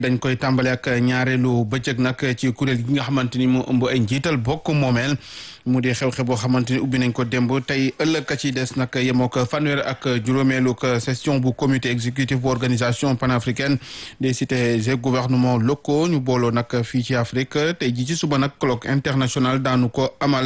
dañ koy tàmbale ak ñaareelu bëccëg nag ci kuréel gi nga xamante ni moo ëmb ay njiital bokk moomeel mu di xew-xew boo xamante ni ubbi nañ ko démb tey ëllëg ka ci des nag yemoo ko fanweer ak juróomeelu session bu comité exécutif bu organisation panafricaine des cités et gouvernements locaux ñu booloo nag fii ci Afrique tey ji ci suba nag colloque international daanu ko amal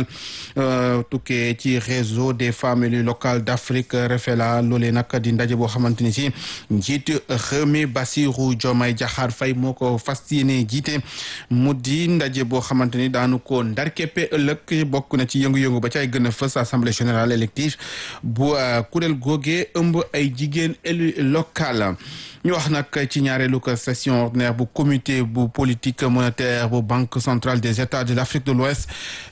tukkee ci réseau des femmes élues locales d'Afrique REFELA loolee nag di ndaje boo xamante ni si njiit réew mi Bassirou Diomaye Diakhar Faye moo ko fas yéene jiite mu di ndaje boo xamante ni daanu ko ndarkeppe ëllëg bokk na ci yëngu-yëngu ba ci ay gën a fës assemblée générale élective bu kuréel googee ëmb ay jigéen élu local ñu wax nag ci ñaareelu ko session ordinaire bu comité bu politique monétaire bu banque centrale des états de l'Afrique de l'Ouest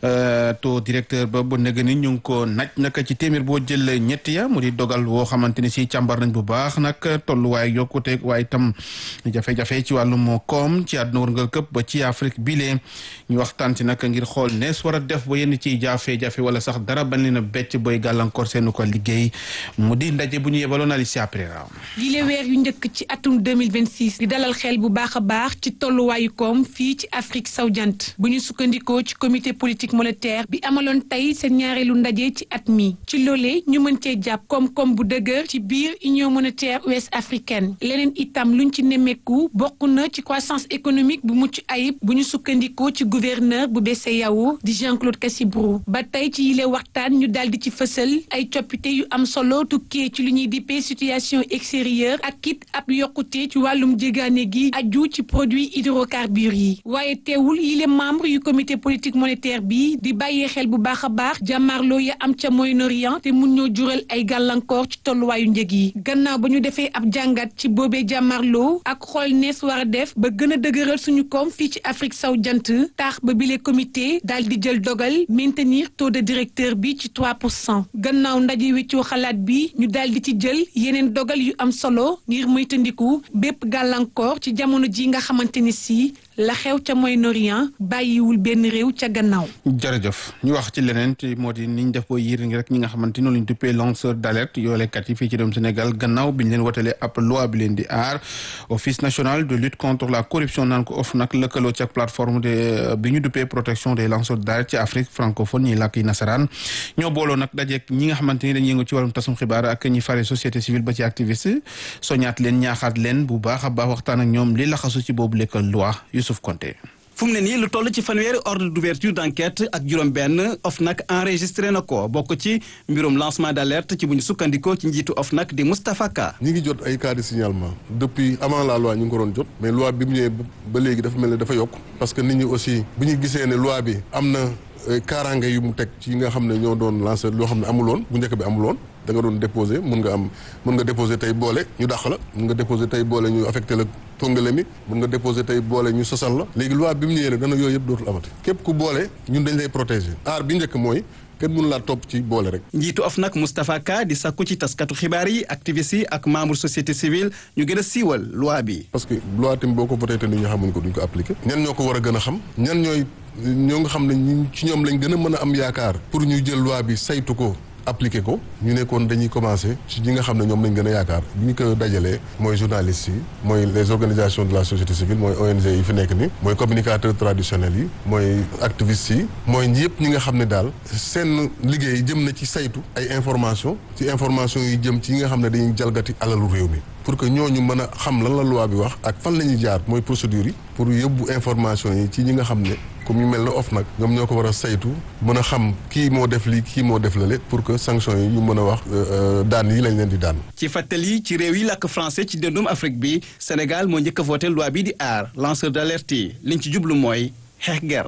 taux directeur ba bu nëgë ni ñu ngi ko naj nag ci téeméer boo jël ñetti ya mu di dogal woo xamante ni si càmbar nañ bu baax nag tolluwaay yokkute waaye itam jafe-jafe ci wàllum koom ci àdduna wërngal këpp ba ci Afrique bile ñu waxtaan ci nag ngir xool nees war a def ba yenn ciy jafe-jafe wala sax dara bañ leen a becc booy gàllankoor seenu ko liggéey mu di ndaje bu ñu yebaloon Alicia Pereira yile weer yu njëkk ci atum 2026 di dalal xel bu baax a baax ci tolluwaayu koom fii ci Afrique sowu-jant bu ñu sukkandikoo ci comité politique monétaire bi amaloon tey seen ñaareelu ndaje ci at mi ci loolee ñu mën cee jàpp koom-koom bu dëgër ci biir union monétaire ouest africaine leneen itam luñ ci nemmeeku bokk na ci croissance économique bu mucc ayib bu ñu sukkandikoo ci gouverneur bu BCEAO di Jean-Claude Cassibrou ba tey ci yile waxtaan ñu daal di ci fësal ay coppite yu am solo tukkee ci lu ñuy dippee situation extérieure ak it ab yokkute ci wàllum jégaane gi aju ci produit hydrocarbures yi waaye teewul yile membre yu comité politique monétaire bi di bàyyee xel bu baax a baax jàmmaarloo ya am ca Moyen-Orient te mun ñoo jural ay gàllankoor ci tolluwaayu njëg yi gannaaw ba ñu defee ab jàngat ci boobee jàmmaarloo ak xool nees war a def ba gën a dëgëral suñu koom fii ci Afrique saw jant taax ba bile comité daal di jël dogal maintenir taux de directeur bi ci 3 pour cent gannaaw ndaje weccoo xalaat bi ñu daal di ci jël yeneen dogal yu am solo ngir moytandiku bépp gàllankoor ci jamono ji nga xamante ni si la xew ca Moyen-Orient bàyyiwul benn réew ca gannaaw. jërëjëf ñu wax ci leneen te moo di ni ñu def boo yiir ngi rek ñi nga xamante ni ñu duppee lanceur d'alerte yoolekat yi fii ci réewum Sénégal gannaaw bi ñu leen wotalee ab loi bi leen di aar office national de lutte contre la corruption naan ko of nag lëkkaloo ci ak plateforme de bi ñu duppee protection des lanceurs d'alerte ci Afrique francophone ñi làkk yi nasaraan ñoo booloo nag dajeek ñi nga xamante ni dañuy yëngu ci wàllum tasum xibaar ak ñi fare société civile ba ci activiste soñaat leen ñaaxaat leen bu baax a baax waxtaan ak ñoom li laxasu ci boobu lekk loi Youssouf Konté fu mu ne nii lu toll ci fanweeri ordre d'ouverture d'enquête ak juróom-benn OFNAC enregistré na ko bokk ci mbirum lancement d'alerte ci bu ñu sukkandikoo ci njiitu OFNAC di Moustapha Ka. ñi ngi jot ay cas de signalement depuis avant la loi ñu ngi ko doon jot mais loi bi mu ñëwee ba léegi dafa mel ne dafa yokk parce que nit ñi aussi bu ñu gisee ne loi bi am na kaaraange yu mu teg ci nga xam ne ñoo doon lancé loo xam ne amuloon bu njëkk bi amuloon da nga doon déposé mun nga am mun nga déposé tey boole ñu dàq la mun nga déposé tey boole ñu affecté la tongale mi mun nga déposé tey boole ñu sosal la léegi loi bi mu ñëwee ne dana yooyu yëpp dootul amati képp ku boole ñun dañ lay protégé aar bi njëkk mooy kenn mënu laa topp ci boole rek. njiitu OFNAC Moustapha Ka di sakku ci taskatu xibaar yi activistes yi ak membre société civile ñu gën a siiwal loi bi. parce que loi tamit boo ko voté te nit ñi xamuñ ko duñ ko appliqué. ñan ñoo ko war a gën a xam. ñan ñooy ñoo nga xam ne ñu ci ñoom lañ gën a mën a am yaakaar. pour ñu jël loi bi saytu ko. appliqué ko ñu nekkoon dañuy commencé ci ñi nga xam ne ñoom lañ gën a yaakaar bi ñu ko dajalee mooy journalistes yi mooy les organisations de la société civile mooy ONG yi fi nekk ni mooy communicateurs traditionnels yi mooy activistes yi mooy yëpp ñi nga xam ne daal seen liggéey jëm na ci saytu ay information ci information yi jëm ci yi nga xam ne dañuy jalgati alalu réew mi pour que ñooñu mën a xam lan la loi bi wax ak fan la ñuy jaar mooy procédure yi pour yóbbu information yi ci ñi nga xam ne comme ñu mel ne OFNAC ñoom ñoo ko war a saytu mën a xam kii moo def lii kii moo def lale pour que sanction yi ñu mën a wax daan yi lañ leen di daan. ci fàttali ci réew yi làkk français ci dëndum Afrique bi Sénégal moo njëkk a voté loi bi di aar lanceur d'alerte yi liñ ci jublu mooy xeex guerre.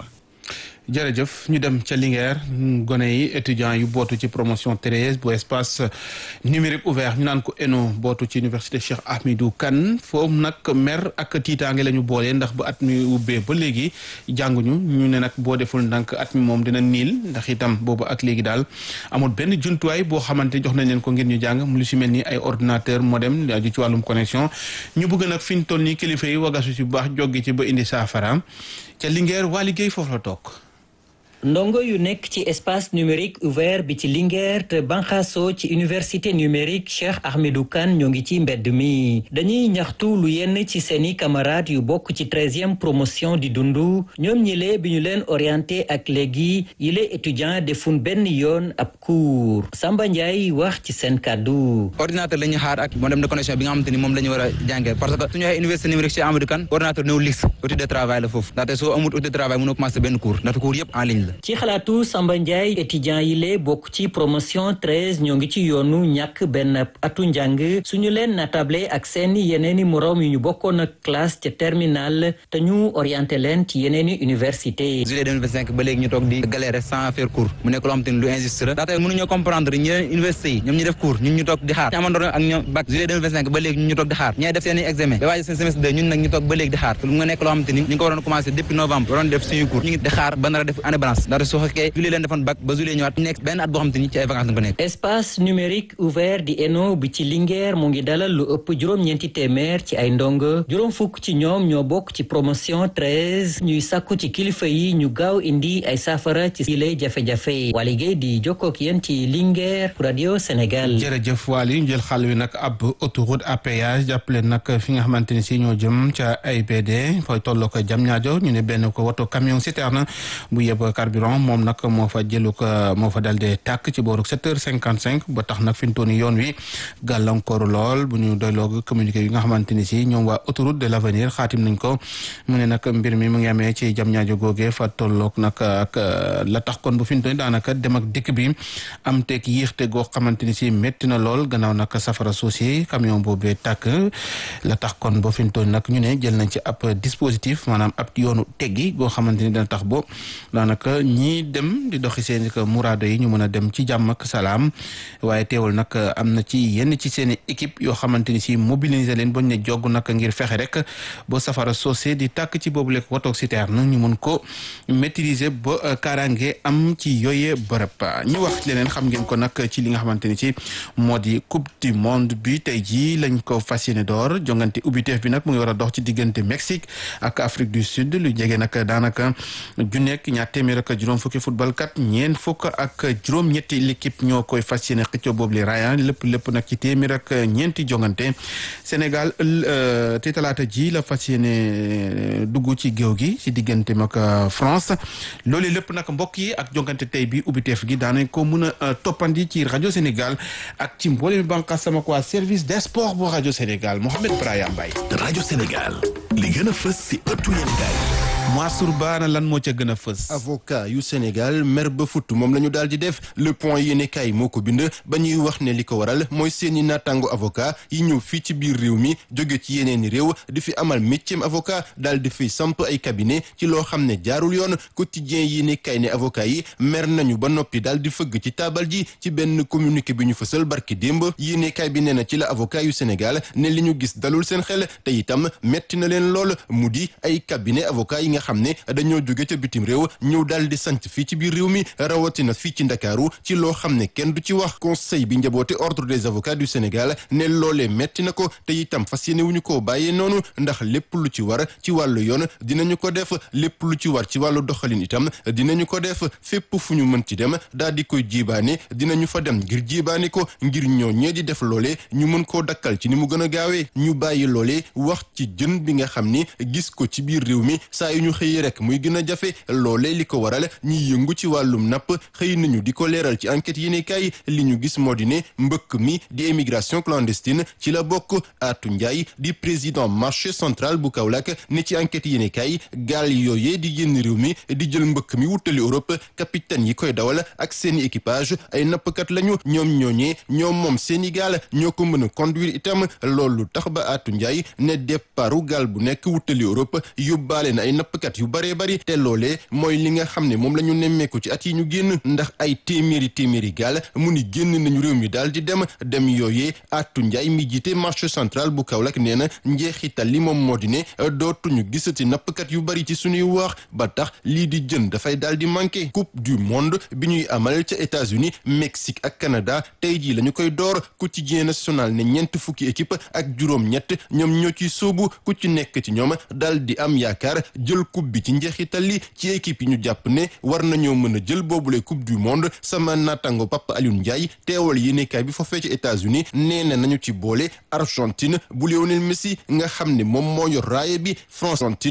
jërëjëf ñu dem ca Linguère gone yi étudiants yu bootu ci promotion treize bu espace numérique ouvert ñu naan ko ENO bootu ci université Cheikh Ahmadou Kane foofu nag mer ak tiitaange la ñu boolee ndax ba at mi ubbee ba léegi jànguñu ñu ne nag boo deful ndànk at mi moom dina niil ndax itam boobu ak léegi daal amul benn jumtuwaay boo xamante jox nañ leen ko ngir ñu jàng mu lu si mel ni ay ordinateur modem aju ci wàllum connexion ñu bëgg nag fi ñu toll nii kilifa yi wagasu ci bu baax joggi ci ba indi saafara ca Linguère waa liggéey foofu la toog ndongo yu nekk ci espace numérique ouvert bi ci Linguère te banxaso ci université numérique Cheikh Ahmedou Kane ñoo ngi ci mbedd mi dañuy ñaxtu lu yenn ci seeni camarades yu bokk ci treizième promotion di dundu ñoom ñile bi ñu leen orienté ak léegi yile étudiant defun benn yoon ab cours Samba Ndiaye wax ci seen kàddu ordinateur la ñuy xaar ak modem de connexion bi nga xamante ni moom la ñu war a jàngee parce que suñu waxee université numérique Cheikh Ahmedou Kane ordinateur néew liste outil de travail la foofu ndaxte soo amul outil de travail mënoo commencé benn cours ndaxte cours yëpp en ligne la ci xalaatu Samba Ndiaye étudiant yi lee bokk ci promotion 13 ñoo ngi ci yoonu ñàkk benn atu njàng suñu leen natable ak seeni yeneeni moroom yu ñu bokkoon ak classe ca terminale te ñu orienté leen ci yeneeni université juillet 2025 ba léegi ñu toog di galérer sans faire cours mu nekk loo xamante ni lu injuste la ndaxte mënuñoo comprendre ñi leen université yi ñoom ñu def cours ñun ñu toog di xaar ñu amandoon ak ñoom bac juillet 2025 ba léegi ñun ñu toog di xaar ñay def seen i examen ba waaye seen semestre 2 ñun nag ñu toog ba léegi di xaar lu nga nekk loo xamante ni ñu ngi ko waroon commencé depuis novembre waroon def suñu cours ñu ngi di xaar ba nar a def année balance ndaxte su fekkee juillet leen defoon bac ba juillet ñëwaat nekk benn at boo xamante ni ci ay vacances nga ko nekk espace numérique ouvert di ENO bi ci Linguère mu ngi dalal lu ëpp juróom-ñeenti téeméer ci ay ndongo juróom fukk ci ñoom ñoo bokk ci promotion 13 ñuy sàkku ci kilifa yi ñu gaaw indi ay saafara ci yile jafe-jafe Waly Gueye di jokkook yéen ci Linguère pour Radio Sénégal jërëjëf Waly ñu jël xal wi nag ab autoroute à péage jàppale nag fi nga xamante ni si ñoo jëm ca AIBD fooy tolloo ko jam ñaajo ñu ne benn ko woto camion citerne bu yeb carburant moom nag moo fa jëlu ko moo fa dal de tàkk ci booru sept heures cinquante cinq ba tax nag fi mu toll nii yoon wi gàllankooru lool bu ñu doyloo communiqué yi nga xamante ni si ñoom waa autoroute de l' avenir xaatim nañ ko mu ne nag mbir mi mu ngi amee ci jam ñaajo googee fa tolloog nag ak la tax kon bu fi mu toll nii daanaka dem ak dikk bi am teeg yéexte goo xamante ni si métti na lool gannaaw nag safara suusi camion boobee tàkk la tax kon ba fi mu toll nag ñu ne jël nañ ci ab dispositif maanaam ab yoonu teggi goo xamante ni dana tax bo daanaka ñii dem di doxi seen i muraado yi ñu mën a dem ci jàmm ak salaam waaye teewul nag am na ci yenn ci seen i équipe yoo xamante ni si mobiliser leen bañ ne jogg nag ngir fexe rek ba safara soosé di tàkk ci boobu lekk wotoog citerne ñu mën ko maîtriser ba kaaraange am ci yooye bërëb ñu wax leneen xam ngeen ko nag ci li nga xamante ni si moo di coupe du monde bi tey jii lañ ko fas yéene door jongante ubbiteef bi nag mu ngi war a dox ci diggante Mexique ak Afrique du Sud lu jege nag daanaka ju nekk ñaar téeméer ak juróom fukki football kat ñeent fukk ak juróom-ñetti l'équipe ñoo koy fas yéene xëccoo boobu li raya lépp lépp nag ci téeméer ak ñeenti jongante Sénégal te talaata ji la fas yéene dugg ci géew gi ci diggante ak France loolu lépp nag mbokk yi ak jongante tey bi ubbiteef gi daanañ ko mën a toppandi ci rajo Sénégal ak ci mboolem bànqaas sama quoi service des sports bu rajo Sénégal Mohamed Brahim Mbaye rajo Sénégal li gën a fës si ëttu yéenekaay Mansour Ba na lan moo ca gën a fës. avocat yu Sénégal mer ba futt moom la ñu daal di def le point yéenekaay moo ko bind ba ñuy wax ne li ko waral mooy seeni naataango avocat yi ñëw fii ci biir réew mi jóge ci yeneeni réew di fi amal métier avocat daal di fiy samp ay cabinet ci loo xam ne jaarul yoon quotidien yéenekaay ne avocat yi mer nañu ba noppi daal di fëgg ci taabal ji ci benn communiqué bi ñu fësal barki démb yéenekaay bi nee na ci la avocat yu Sénégal ne li ñu gis dalul seen xel te itam metti na leen lool mu di ay cabinet avocat yi nga xam ne dañoo jóge ca bitim réew ñëw daal di sant fii ci biir réew mi rawatina fii ci ndakaaru ci loo xam ne kenn du ci wax conseil bi njaboote ordre des avocats du Sénégal ne loolee metti na ko te itam fas yéene wuñu koo bàyyee noonu ndax lépp lu ci war ci wàllu yoon dinañu ko def lépp lu ci war ci wàllu doxalin itam dinañu ko def fépp fu ñu mën ci dem daal di koy jiibaane dinañu fa dem ngir jiibaane ko ngir ñoo ñee di def loolee ñu mën koo dakkal ci ni mu gën a gaawee ñu bàyyi loolee wax ci jën bi nga xam ni gis ko ci biir réew mi saa yu ñu xëyee rek muy gën a jafe loolee li ko waral ñiy yëngu ci wàllum napp xëy nañu di ko leeral ci enquête yi ne kay li ñu gis moo di ne mbëkk mi di émigration clandestine ci la bokk Atou Ndiaye di président marché central bu Kaolack ne ci enquête yi ne kay gaal yooyee di génn réew mi di jël mbëkk mi wutali Europe capitaine yi koy dawal ak seeni équipage ay nappkat lañu ñoom ñooñee ñoom moom seeni gaal ñoo ko mën a conduire itam loolu tax ba Atou Ndiaye ne départu gaal bu nekk wutali Europe yóbbaale na ay nappkat yu baree bari te loolee mooy li nga xam ne moom la ñu nemmeeku ci at yi ñu génn ndax ay téeméeri téeméeri gaal mu ni génn nañu réew mi daal di dem dem yooyee Atou Ndiaye mi jiite marché central bu Kaolack nee na njeexital li moom moo di ne dootuñu gisati nappkat yu bari ci suñuy wax ba tax lii di jën dafay daal di manqué coupe du monde bi ñuy amal ca États-Unis Mexique ak Canada tey jii la ñu koy door quotidien national ne ñeent fukki équipe ak juróom-ñett ñoom ñoo ciy sóobu ku ci nekk ci ñoom daal di am yaakaar jël coupe bi ci njeexital li ci équipe yi ñu jàpp ne war nañoo mën a jël boobule coupe du monde sama naataango Papa Alioune Ndiaye teewal yéenekaay bi foofee ci États-Unis nee na nañu ci boole Argentine bu Lionel Messi nga xam ne moom moo yor raaye bi France Argentine